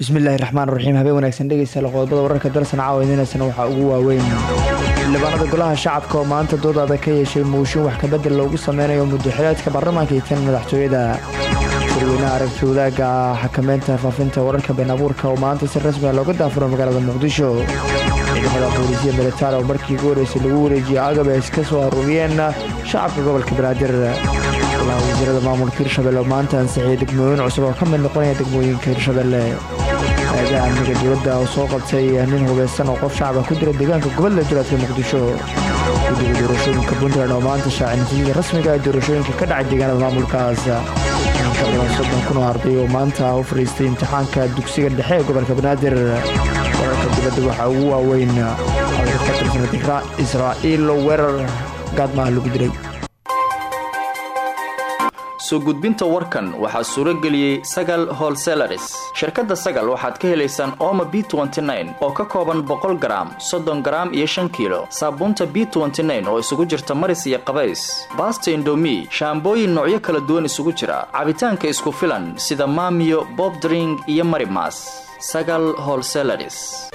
bismillaahi raxmaan raxiim habeen wanaagsan dhegeysta qodobada wararka dalsan caawa idiinaysana waxaa ugu waaweyn xildhibaanada golaha shacabka oo maanta doodada ka yeeshay muushin wax kabedel loogu sameynayo muddoxileedka baarlamaanka iyo tan madaxtooyada shirweynaha aragti wadaagga xakameynta faafinta wararka been abuurka oo maanta si rasmiga looga daafuro magaalada muqdisho ciidamada boolisiya militaar oo markii ugu horeysay lagu wareejiyey agab ay iska soo aruuriyeen shacabka gobolka banaadir golaha wasiirada maamulka hirshabelle oo maanta ansixiyay degmooyin cusub oo ka mid noqonaya degmooyinka hirshabelle aadaha amniga dowladda oo soo qabtay nin hubeysan oo qof shacaba ku dira deegaanka gobolda duleedka muqdisho guddiga doorashooyinka puntland oo maanta shaacay natiijada rasmiga ee doorashooyinka ka dhacay deegaanada maamulkaas inka badan soddon kun oo arday oo maanta u fadhiistay imtixaanka dugsiga dhexe ee gobolka banaadir wararka dibadda waxaa ugu waaweyn codar ka tirsan israa'iil oo weerar gaadmaha lagu dilay soo gudbinta warkan waxaa suuro geliyey sagal holselaris shirkadda sagal waxaad ka helaysaan ooma b oo ka kooban boqol garaam soddon garaam iyo shan kiilo saabuunta b oo isugu jirta maris iyo qabays baasta indomi shaambooyin noocyo kala duwan isugu jira cabitaanka isku filan sida maamiyo bobdring iyo marimas sagal holselaris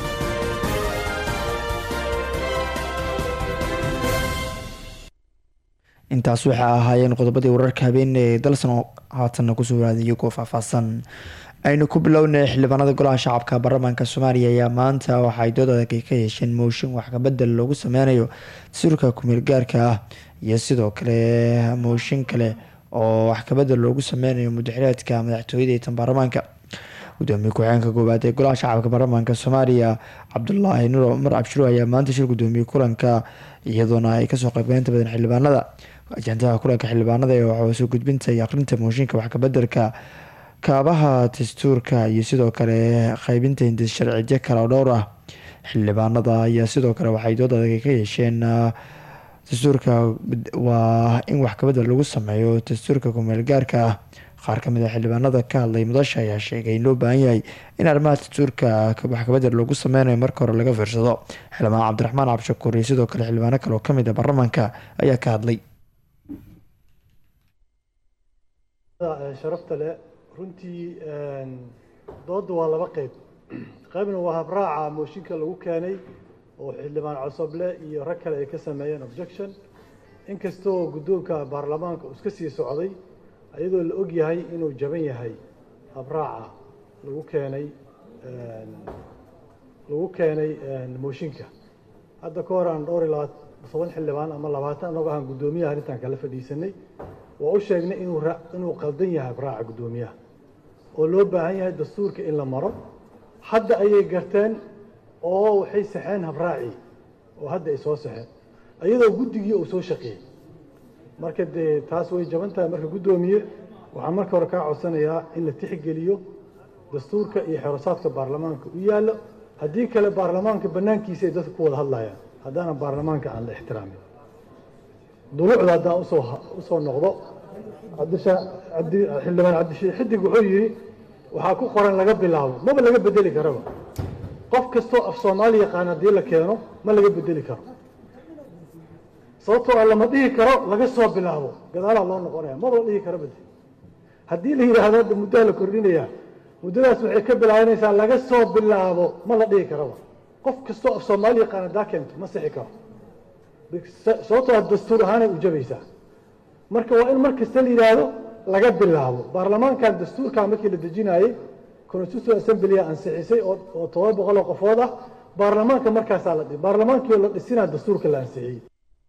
intaas waxay ahaayeen qodobadii wararka habeen ee dalsan oo haatanna kusoo waraadiyay kuwa faahfaahsan aynu ku bilownay xildhibaanada golaha shacabka baarlamaanka soomaaliya ayaa maanta waxaay dood adag ka yeesheen mooshin wax kabedel loogu sameynayo dastuurka kumeel gaarka ah iyo sidoo kale mooshin kale oo wax kabedel loogu sameynayo muddaxileedka madaxtooyada iyo tan baarlamaanka gudoomiye ku-xigeenka koowaad ee golaha shacabka baarlamaanka soomaaliya cabdulaahi nuur cumar cabshiro ayaa maanta shir gudoomiyey kulanka iyadoona ay kasoo qaybgaleen inta badan xildhibaanada ajandaha kulanka xildhibaanada ee waxaa soo gudbinta iyo aqrinta mooshinka wax kabedelka kaabaha dastuurka iyo sidoo kale qeybinta hindis sharciyo kale oo dhowr ah xildhibaanada ayaa sidoo kale waxay dood adag ka yeesheen dastuurka waa in wax kabedel lagu sameeyo dastuurka kumeel gaarka ah qaar kamid a xildhibaanada ka hadlay mudasha ayaa sheegay in loo baahan yahay in arrimaha dastuurka wax kabedel loogu sameynayo marka hore laga fiirsado xildhibaan cabdiraxmaan cabshakuur iyo sidoo kale xildhibaano kale oo kamid a baarlamaanka ayaa ka hadlay sharafta leh runtii dooda waa laba qeyb qeybna waa habraaca mooshinka lagu keenay oo xildhibaan cosoble iyo rag kale ay ka sameeyeen objection inkastoo guddoonka baarlamaanka uu iska sii socday iyadoo la og yahay inuu jaban yahay habraaca lagu keenay lagu keenay mooshinka hadda ka hor aan dhowr iyo laba toban xildhibaan ama labaatan anagoo aan guddoomiyaha arrintan kala fadhiisanay waa u sheegnay inuu inuu qaldan yahay habraaca guddoomiyaha oo loo baahan yahay dastuurka in la maro hadda ayay garteen oo waxay saxeen habraacii oo hadda ay soo saxeen iyadoo guddigii uu soo shaqeeyey marka dee taas way jaban tahay marka guddoomiye waxaan marka hore kaa codsanayaa in la tixgeliyo dastuurka iyo xerosaadka baarlamaanka u yaallo haddii kale baarlamaanka bannaankiisa ay dadka ku wada hadlayaan haddaanan baarlamaanka aan la ixtiraamin duluucda haddaan usoo usoo noqdo cabdisha cabdi xildhibaan cabdishii xidig wuxuu yidhi waxaa ku qoran laga bilaabo maba laga bedeli karaba qof kastoo af soomaali yaqaan haddii la keeno ma laga bedeli karo sababtoo a lama dhihi karo laga soo bilaabo gadaalaa loo noqonaya maba la dhihi karo bade haddii la yidhaahdo hadda muddaha la kordhinayaa muddadaas waxay ka bilaabanaysaa laga soo bilaabo ma la dhihi karaba qof kastoo af soomaali yaqaan haddaa keento ma sixi karo sababtoo dastuur ahaanay u jabaysaa marka waa in mar kasta la yidhaahdo laga bilaabo baarlamaankan dastuurkan markii la dejinaayey constitutional assembly ansixisay oo todoba boqol oo qofood ah baarlamaanka markaasaa la dhi baarlamaankii la dhisinaa dastuurka la ansixiyey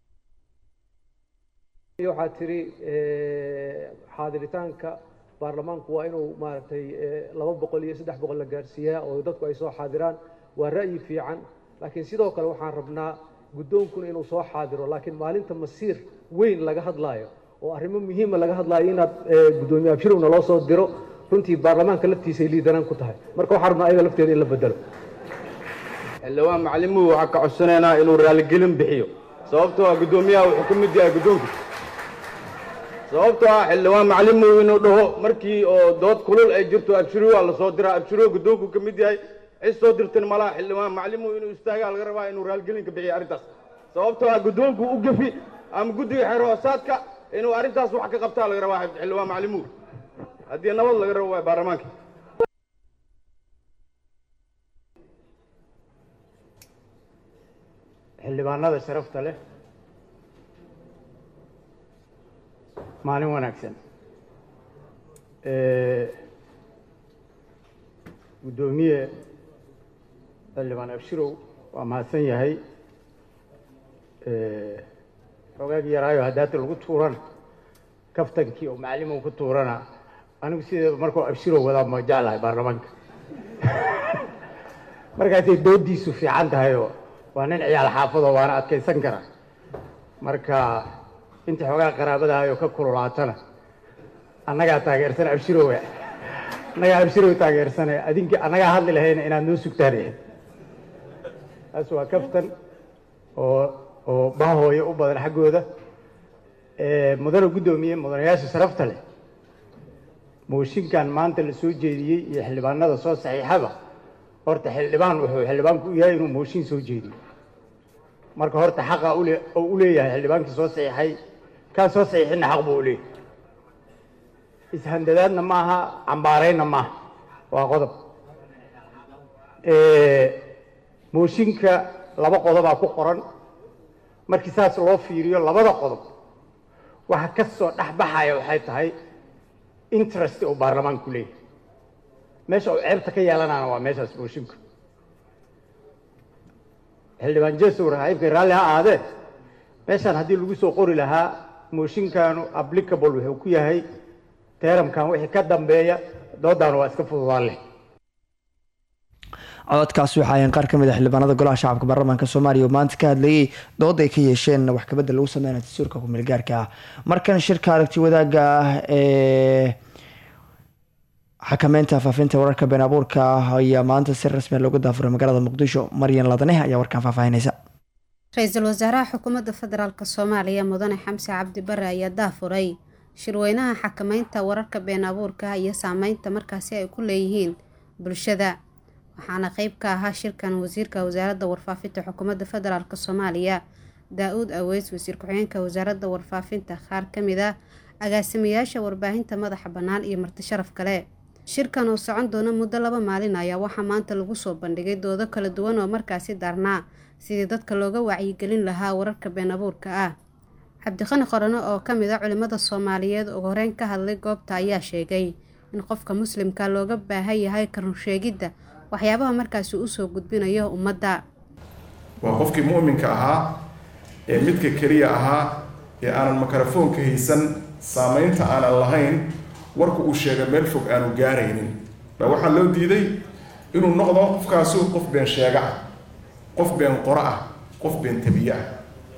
waxaa tiri xaadiritaanka baarlamaanku waa inuu maaragtay laba boqol iyo saddex boqol la gaarsiiyaa oo dadku ay soo xaadiraan waa ra'yi fiican laakiin sidoo kale waxaan rabnaa guddoonkuna inuu soo xaadiro laakiin maalinta masiir weyn laga hadlaayo oo arrimo muhiima laga hadlaayo inaad guddoomiye abshirowna loo soo diro runtii baarlamaanka laftiisay liidanaan ku tahay marka waxaan rabnaa ayaga lafteeda in la bedelo xildhibaan macalimuhu waxaa ka codsanaynaa inuu raaligelin bixiyo sababtoo ah guddoomiyaha wuxuu ka mid yahay guddoonka sababtoo ah xildhibaan macalimuhu inuu dhaho markii oo dood kulul ay jirto abshirow waa lasoo diraa abshirow guddoonku ka mid yahay cid soo dirtan malaha xildhibaan macalimuhu inuu istaagaa laga rabaa inuu raaligelinka bixiyo arrintaas sababtoo ah guddoonku u gefi ama guddiga xeer hoosaadka inuu arrintaas wax ka qabtaa laga rabaa xildhibaan macalimuhu haddii nabad laga rabo waay baarlamaanka xildhibaanada sharafta leh maalin wanaagsan guddoomiye xildhibaan abshirow waa mahadsan yahay xogaagii yaraayo haddaata lagu tuurana kaftankii oo macalimow ku tuurana anigu sideeba markuu abshirow wadaa ma jeclahay baarlamaanka markaasay doodiisu fiican tahayoo waa nin ciyaal xaafadoo waana adkaysan kara marka inta xoogaa qaraabadahayo ka kululaatana annagaa taageersan abshirow annagaa abshirow taageersane adinki annagaa hadli lahayna inaad noo sugtaan taas waa kaftan oo oo bahooyo u badan xaggooda mudane guddoomiye mudanayaasha sharafta leh mooshinkan maanta la soo jeediyey iyo xildhibaanada soo saxiixaba horta xildhibaan wuxuu xildhibaanku u yahay inuu mooshin soo jeediyo marka horta xaqa ule oo u leeyahay xildhibaankii soo saxiixay kaa soo saxiixinna xaq buu u leeyahay ishandadaadna maaha cambaaraynna maaha waa qodob mooshinka laba qodobaa ku qoran markii saas loo fiiriyo labada qodob waxa ka soo dhexbaxaya waxay tahay interest uu baarlamaanku leeyahay meesha uu ceebta ka yeelanaana waa meeshaas mooshinka xildhibaan jesow rahaybkay raalli ha aadee meeshaan haddii lagu soo qori lahaa mooshinkanu applicable wuxuu ku yahay teeramkan wixii ka dambeeya doodaana waa iska fududaan leh cododkaasi waxa ahayn qaar ka mid a xildhibaanada golaha shacabka baarlamaanka soomaaliya oo maanta ka hadlayay dood ay ka yeesheen wax kabedel lagu sameynaya dastuurka kumeelgaarka ah markan shirka aragti wadaagga ah ee xakameynta faafinta wararka been abuurka ah ayaa maanta si rasmiya looga daafuray magaalada muqdisho maryan ladane ayaa warkaan faahfaahinaysa ra-iisul wasaaraha xukuumadda federaalk soomaaliya mudane xamse cabdi bare ayaa daafuray shirweynaha xakameynta wararka been abuurka iyo saameynta markaasi ay ku leeyihiin bulshada waxaana qeyb ka ahaa shirkan wasiirka wasaaradda warfaafinta xukuumadda federaalk soomaaliya daa-uud aweys wasiir ku-xigeenka wasaaradda warfaafinta qaar ka mid ah agaasimayaasha warbaahinta madaxa bannaan iyo marti sharaf kale shirkan oo socon doona muddo laba maalin ayaa waxaa maanta lagu soo bandhigay doodo kala duwan oo markaasi daarnaa sidii dadka looga wacyigelin lahaa wararka been abuurka ah cabdiqani qorano oo ka mid a culimmada soomaaliyeed ugu horeyn ka hadlay goobta ayaa sheegay in qofka muslimka looga baahan yahay karunsheegidda waxyaabaha markaasi usoo gudbinayo ummadda waa qofkii mu'minka ahaa ee midka keliya ahaa ee aanan makarafoonka haysan saamaynta aanan lahayn warku uu sheega meel fog aanu gaaraynin baa waxaa loo diiday inuu noqdo qofkaasu qof been sheega ah qof been qoro ah qof been tabiye ah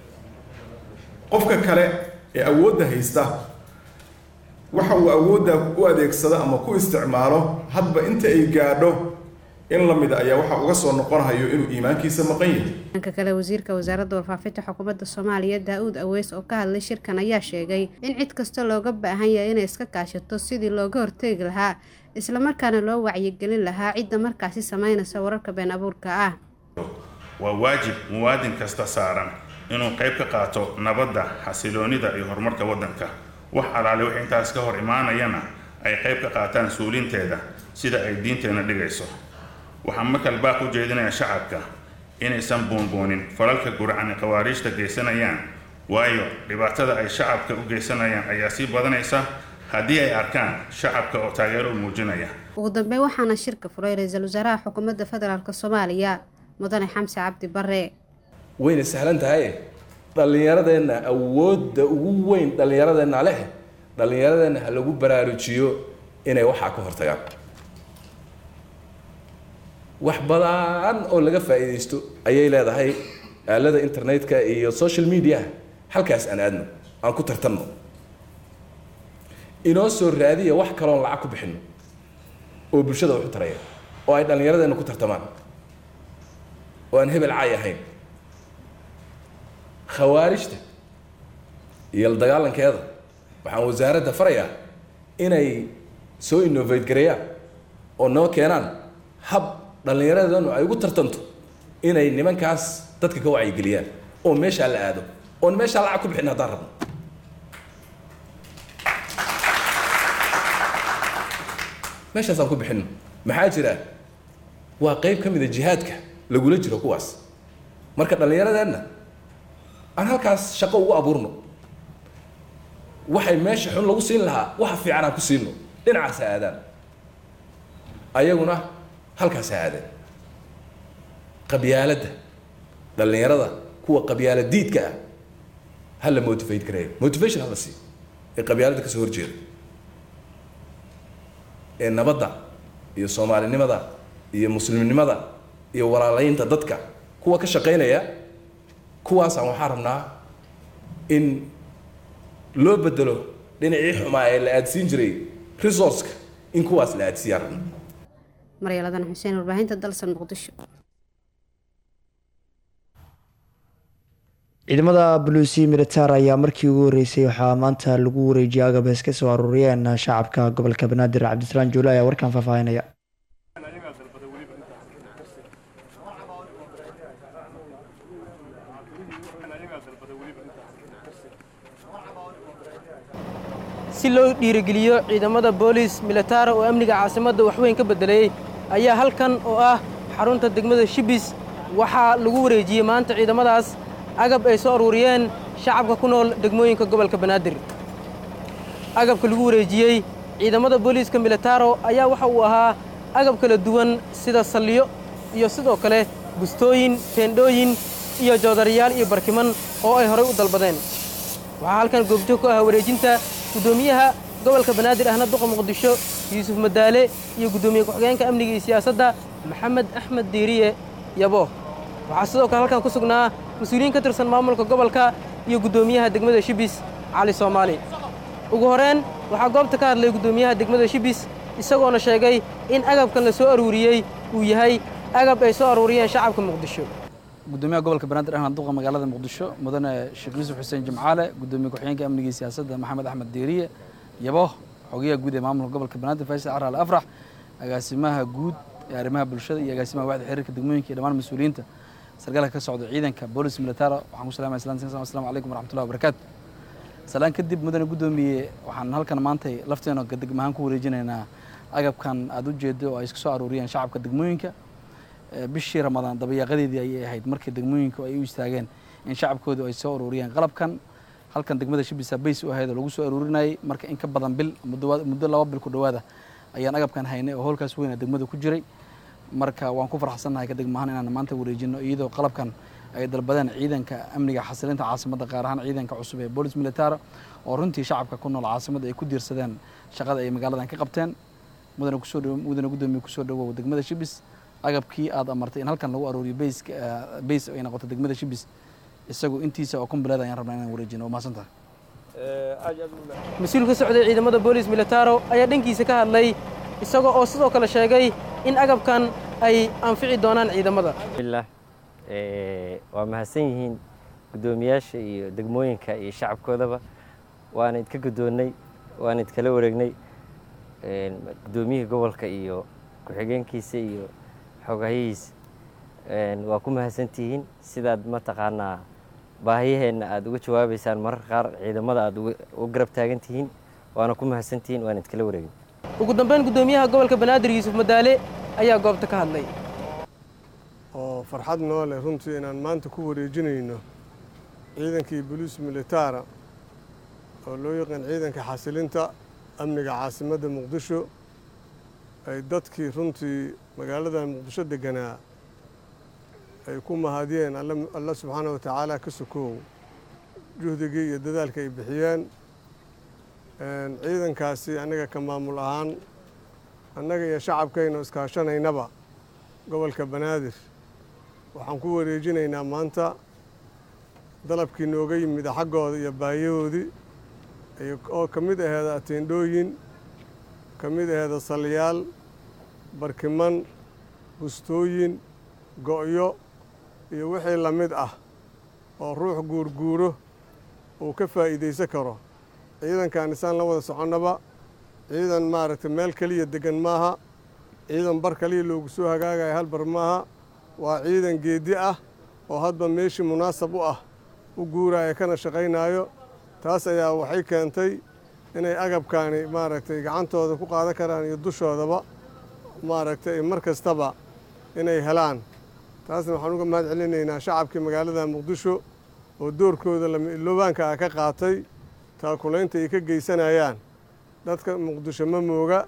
qofka kale ee awoodda haysta waxa uu awoodda u adeegsado ama ku isticmaalo hadba inta ay gaadho in la mid ayaa waxaa uga soo noqonhayo inuu iimaankiisa maqan yahay dhanka kale wasiirka wasaaradda warfaafinta xukuumadda soomaaliya daa-uud aweys oo ka hadlay shirkan ayaa sheegay in cid kasta looga baahan yahay inay iska kaashato sidii looga horteegi lahaa islamarkaana loo wacyigelin lahaa cidda markaasi sameynaysa wararka been abuurka ah waa waajib muwaadin kasta saaran inuu qayb ka qaato nabadda xasiloonida iyo horumarka waddanka wax alaale wix intaas ka hor imaanayana ay qayb ka qaataan suulinteeda sida ay diinteenna dhigayso waxaan markal baaq u jeedinayaa shacabka inaysan buunbuunin falalka guracan ee khawaariijta geysanayaan waayo dhibaatada ay shacabka u geysanayaan ayaa sii badanaysa haddii ay arkaan shacabka oo taageero u muujinaya ugu dambeyn waxaana shirka furay ra-iisul wasaaraha xukuumadda federaalk soomaaliya mudane xamse cabdi bare wayna sahlan tahay dhallinyaradeenna awoodda ugu weyn dhallinyaradeenna leh dhallinyaradeenna ha lagu baraarujiyo inay waxaa ka hortagaan wax badan oo laga faa'iidaysto ayay leedahay aalada internetka iyo social media halkaas aan aadno aan ku tartanno inoo soo raadiya wax kaloon lacag ku bixinno oo bulshada wax u taraya oo ay dhallinyaradeenna ku tartamaan oo aan hebel caay ahayn khawaarijta iyo la dagaalankeeda waxaan wasaaradda farayaa inay soo innovate gareeyaan oo noo keenaan hab dhallinyaradeenu ay ugu tartanto inay nimankaas dadka ka wacyigeliyaan oo meeshaa la aado oon meeshaa lacag ku bixin haddaan rabno meeshaasaan ku bixinno maxaa jira waa qayb ka mid a jihaadka lagula jiro kuwaas marka dhallinyaradeenna aan halkaas shaqo ugu abuurno waxay meesha xun lagu siin lahaa waxa fiican aan ku siino dhinacaas ha aadaan ayaguna halkaas ha aadeen qabyaaladda dhallinyarada kuwa qabyaala diidka ah ha la motivate gareeyo motivation ha la siiyo ee qabyaaladda kasoo horjeeda ee nabadda iyo soomaalinimada iyo muslimnimada iyo walaalaynta dadka kuwa ka shaqaynaya kuwaasaan waxaa rabnaa in loo bedelo dhinacii xumaa ee la aadsiin jiray resourceka in kuwaas la aadsiiyaan rabna maryaaladan xuseen warbaahinta dalsan muqdisho ciidamada buluusi militaar ayaa markii ugu horeysay waxaa maanta lagu wareejiyay agabees ka soo aruuriyeen shacabka gobolka banaadir cabdisalaam juule ayaa warkan faahfaahinaya si loo dhiirigeliyo ciidamada booliis militaara oo amniga caasimadda waxweyn ka beddelayey ayaa halkan oo ah xarunta degmada shibis waxaa lagu wareejiyey maanta ciidamadaas agab ay soo aruuriyeen shacabka ku nool degmooyinka gobolka banaadir agabka lagu wareejiyey ciidamada booliiska militaaro ayaa waxa uu ahaa agab kala duwan sida salliyo iyo sidoo kale bustooyin teendhooyin iyo joodarayaal iyo barkiman oo ay horay u dalbadeen waxaa halkan goobjoog ku ah wareejinta guddoomiyaha gobolka banaadir ahna duqa muqdisho yuusuf madaale iyo guddoomiye ku-xigeenka amniga iyo siyaasadda maxamed axmed diiriye yabo waxaa sidoo kale halkan ku sugnaa mas-uuliyiin ka tirsan maamulka gobolka iyo guddoomiyaha degmada shibis cali soomaali ugu horeen waxaa goobta ka hadlay guddoomiyaha degmada shibis isagoona sheegay in agabkan la soo aruuriyey uu yahay agab ay soo aruuriyeen shacabka muqdisho gudoomiyaha gobolka banaadir ahna duqa magaalada muqdisho mudane sheekh yuusuf xuseen jimcaale gudoomiye ku-xigeenka amniga iyo siyaasadda maxamed axmed diiriye yabo xogayaha guud ee maamulka gobolka banaadir faysal caraal afrax agaasimaha guud ee arrimaha bulshada iyo agaasimaha waaxda xiriirka degmooyinka iyo dhammaan mas-uuliyiinta sargaalka ka socda ciidanka boolis militara waxaan ku salamaya salaan assalamu calaykum waraxmatullahi wabarakaatu salaan kadib mudane guddoomiye waxaan halkan maantay lafteena degmahaan ku wareejinaynaa agabkan aada u jeedo oo ay iska soo aruuriyeen shacabka degmooyinka bishii ramadaan dabayaaqadeedii ayay ahayd markii degmooyinka ay u istaageen in shacabkoodu ay soo aruuriyeen qalabkan halkan degmada shibisa bays u ahayd oo lagu soo aruurinayay marka in ka badan bil muddo laba bil ku dhowaada ayaan agabkan haynay oo howlkaas weyna degmada ku jiray marka waan ku farxsannahay ka degmahaan inaan maanta wareejino iyadoo qalabkan ay dalbadeen ciidanka amniga xasilinta caasimadda gaar ahaan ciidanka cusub ee boolis militara oo runtii shacabka ku nool caasimadda ay ku diirsadeen shaqada ay magaaladan ka qabteen mudane kusoo mudane guddoomiye kusoo dhawow degmada shibis agabkii aad amartay in halkan lagu aruuriyo bayska bays ay noqoto degmada shibis isagu intiisa oo kumbileed ayaan rabnaa inaan wareejino waa mahadsantahay mas-uul ka socday ciidamada boolis militaro ayaa dhankiisa ka hadlay isagoo oo sidoo kale sheegay in agabkan ay anfici doonaan ciidamada billah waa mahadsan yihiin guddoomiyaasha iyo degmooyinka iyo shacabkoodaba waana idka guddoonnay waana idkala wareegnay guddoomiyihii gobolka iyo ku-xigeenkiisa iyo xogahihiisa waa ku mahadsantihiin sidaad mataqaanaa baahiyaheenna aada uga jawaabaysaan mararka qaar ciidamada aada uga garab taagan tihiin waana ku mahadsantihiin waana idkala wareegin ugu dambeyn guddoomiyaha gobolka banaadir yuusuf madaale ayaa goobta ka hadlay oo farxad noo leh runtii inaan maanta ku wareejinayno ciidankii boliis militaara oo loo yaqaan ciidanka xasilinta amniga caasimadda muqdisho ay dadkii runtii magaalada muqdisho deganaa ay ku mahadiyeen alla subxaana wa tacaala ka sokoow juhdigii iyo dadaalka ay bixiyeen ciidankaasi annaga ka maamul ahaan annaga iyo shacabkaynu iskaashanaynaba gobolka banaadir waxaan ku wareejinaynaa maanta dalabkii nooga yimida xaggooda iyo baayahoodii oo ka mid aheeda ateendhooyin ka mid aheeda salyaal barkiman bustooyin go'yo iyo wixii la mid ah oo ruux guurguuro uu ka faa'iidaysan karo ciidankan isaan la wada soconnaba ciidan maaragtay meel keliya deggan maaha ciidan bar kaliya loogu soo hagaagaya hal bar maaha waa ciidan geeddi ah oo hadba meeshii munaasab u ah u guuraya kana shaqaynaayo taas ayaa waxay keentay inay agabkaani maaragtay gacantooda ku qaadan karaan iyo dushoodaba maaragtay mar kastaba inay helaan taasna waxaan uga mahad celinaynaa shacabkii magaalada muqdisho oo doorkooda lama iloobaanka ah ka qaatay taakulaynta ay ka geysanayaan dadka muqdisho ma mooga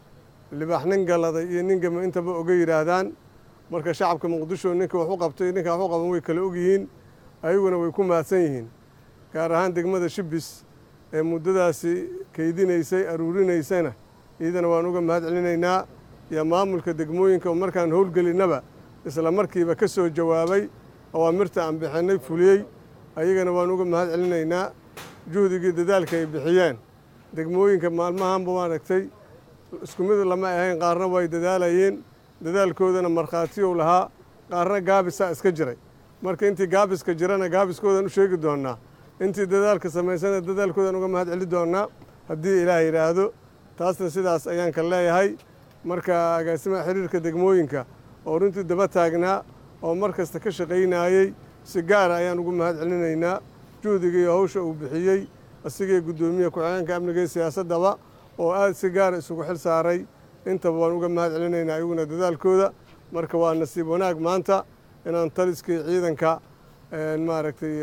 libaax nin galaday iyo nin gama intaba oga yidhaahdaan marka shacabka muqdisho ninka wax u qabtay ninka wax u qaban way kala ogyihiin ayaguna way ku mahadsan yihiin gaar ahaan degmada shibis ee muddadaasi keydinaysay aruurinaysana iyadana waan uga mahad celinaynaa iyo maamulka degmooyinka oo markaan howlgelinnaba isla markiiba ka soo jawaabay awaamirta aan bixinnay fuliyey ayagana waan uga mahad celinaynaa juhdigii dadaalka ay bixiyeen degmooyinka maalmahanba maaragtay isku mid lama ahayn qaarna way dadaalayeen dadaalkoodana markhaatiyow lahaa qaarna gaabisaa iska jiray marka intii gaabiska jirana gaabiskoodan u sheegi doonnaa intii dadaalka samaysana dadaalkoodan uga mahad celi doonnaa haddii ilaah yidhaahdo taasna sidaas ayaan ka leeyahay marka agaasimaha xiriirka degmooyinka oo runtii daba taagnaa oo mar kasta ka shaqaynayey si gaara ayaan ugu mahad celinaynaa juhdiga iyo hawsha uu bixiyey asigii guddoomiye ku-xigeenka amniga iyo siyaasaddaba oo aad si gaara isugu xil saaray intaba waan uga mahad celinaynaa iyaguna dadaalkooda marka waa nasiib wanaag maanta inaan taliskii ciidanka maaragtay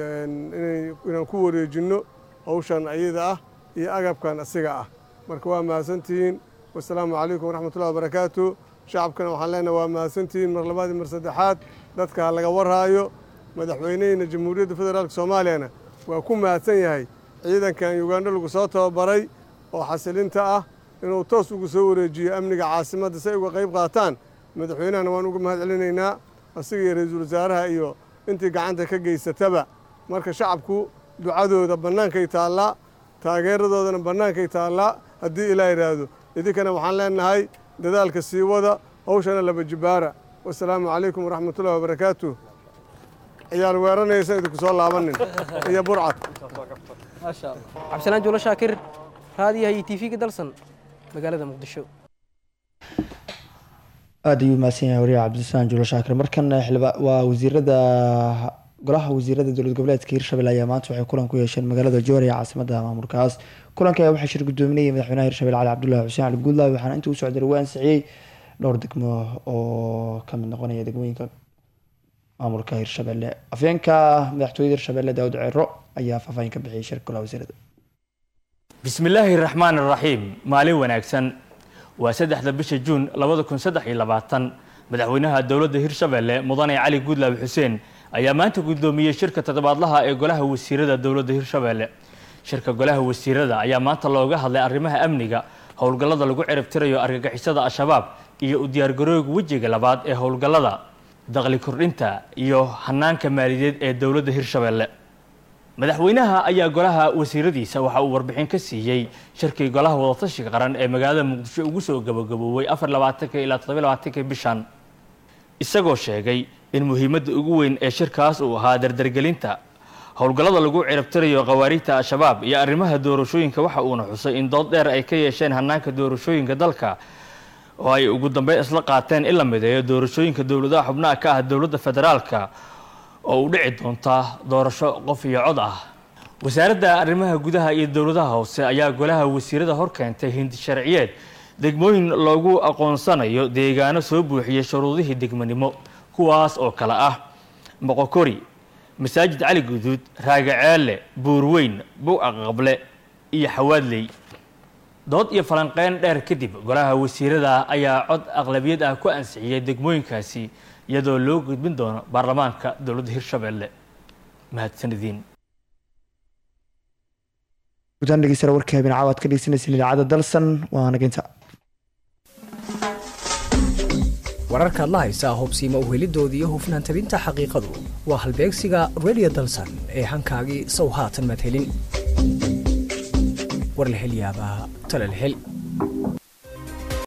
inaan ku wareejinno hawshan ayada ah iyo agabkan asiga ah marka waa mahadsantihiin wasalaamu calaykum waraxmatullahi wabarakaatu shacabkana waxaan leenahay waa mahadsantihiin mar labaad iyo mar saddexaad dadka ha laga warhaayo madaxweyneheyna jamhuuriyadda federaalka soomaaliyana waa ku mahadsan yahay ciidankan yugandho lagu soo tababaray oo xasilinta ah inuu toos ugu soo wareejiyo amniga caasimadda si ay uga qayb qaataan madaxweynahana waan uga mahad celinaynaa asiga iyo ra-iisul wasaaraha iyo intii gacanta ka geysataba marka shacabku ducadooda bannaankay taallaa taageeradoodana bannaankay taallaa haddii ilaa yidhaahdo idinkana waxaan leenahay dadaalka sii wada hawshana laba jibaara wasalaamu calaykum waraxmatullahi wabarakaatu ciyaal weeranaysa idinku soo laabanin iyo burcad cabdisalaan juulo shaakir raadiyaha iyo tv-ga dalsan magaalada muqdisho aada ayuu mahadsan yahay wariyaha cabdisalaan juulo shaakir markan xildhibaa waa wasiirada golaha wasiirada dowlad goboleedka hirshabelle ayaa maanta waxay kulan ku yeesheen magaalada joor ee caasimada maamulkaas kulanka ayaa waxaa shir gudoominayay madaxweynaha hirshabelle cali cabdullahi xuseen cali guudlaawi waxaana inta u socday lagu ansixiyey dhowr degmo oo ka mid noqonaya degmooyinka maamulka hirshabelle afyeenka madaxtooyada hirshabelle daawud ceero ayaa faahfaahin ka bixiyay shirka golaha wasiirada bismillaahi raxmaan raxiim maalin wanaagsan waa saddexda bisha juun labada kun saddex iyo labaatan madaxweynaha dowladda hirshabelle mudane cali guudlaawi xuseen ayaa maanta guddoomiyey shirka toddobaadlaha ee golaha wasiirada dowladda hirshabelle shirka golaha wasiirada ayaa maanta looga hadlay arrimaha amniga howlgallada lagu ciribtirayo argagixisada al-shabaab iyo u diyaargarooga wejiga labaad ee howlgallada daqli kordhinta iyo hanaanka maaliyadeed ee dowladda hirshabelle madaxweynaha ayaa golaha wasiiradiisa waxa uu warbixin ka siiyey shirkii golaha wadatashiga qaran ee magaalada muqdisho ugu soo gabagaboobay afar labaatanka ilaa toddoba labaatanka bishan isagoo sheegay in muhiimadda ugu weyn ee shirkaas uu ahaa dardargelinta howlgallada lagu ciribtirayo khawaariijta al-shabaab iyo arrimaha doorashooyinka waxa uuna xusay in dood dheer ay ka yeesheen hanaanka doorashooyinka dalka oo ay ugu dambeyn isla qaateen in la mideeyo doorashooyinka dowladaha xubnaha ka ah dowladda federaalka oo u dhici doonta doorasho qof iyo cod ah wasaaradda arrimaha gudaha iyo dowladaha hoose ayaa golaha wasiirada hor keentay hindi sharciyeed degmooyin loogu aqoonsanayo deegaano soo buuxiyay shuruudihii degmanimo kuwaas oo kale ah moqokori masaajid cali guduud raagaceelle buurweyn buuca qable iyo xawaadley dood iyo falanqeyn dheer kadib golaha wasiirada ayaa cod aqlabiyad ah ku ansixiyey degmooyinkaasi iyadoo loo gudbin doono baarlamaanka dowladda hirshabelle mahadsanidin guddaan dhegeystayaal warka habeen caawaad ka dhegeysanaysan idaacadda dalsan waa naginta wararkaad la haysaa hubsiima uhelidoodii iyo hufnaan tabinta xaqiiqadu waa halbeegsiga radio dalsan ee hankaagii sow haatan madhelin war la hel yaabaa tala la hel